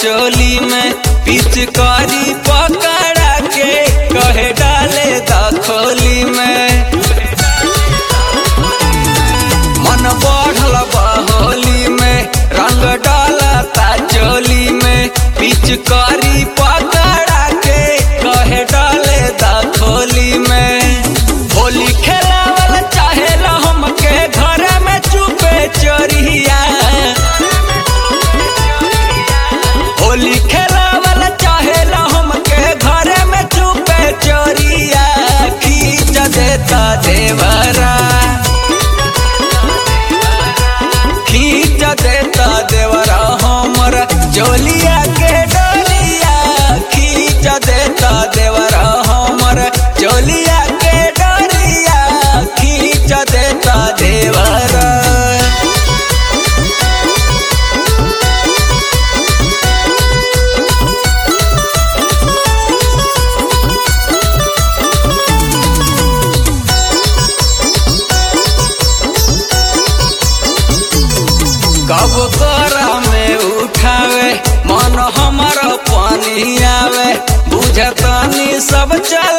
चोली में पिचकारी पकड़ा के कहे डाले दखोली में मन बढ़ल बहोली में रंग डालता चोली में पिचकारी पकड़ा के कहे डाले दखोली में होली खेलावल चाहेला हमके घर में चुपे चोरिया होली खेलावल चाहेला हमके घर में चुपे चोरिया खींच देता देवरा खींच देता देवरा हमर जोलिया के डोलिया खींच देता देवरा हमर जोलिया के डोलिया खींच देता देवरा कब तोरा में उठावे मन हमर पानी आवे बुझतनी सब चल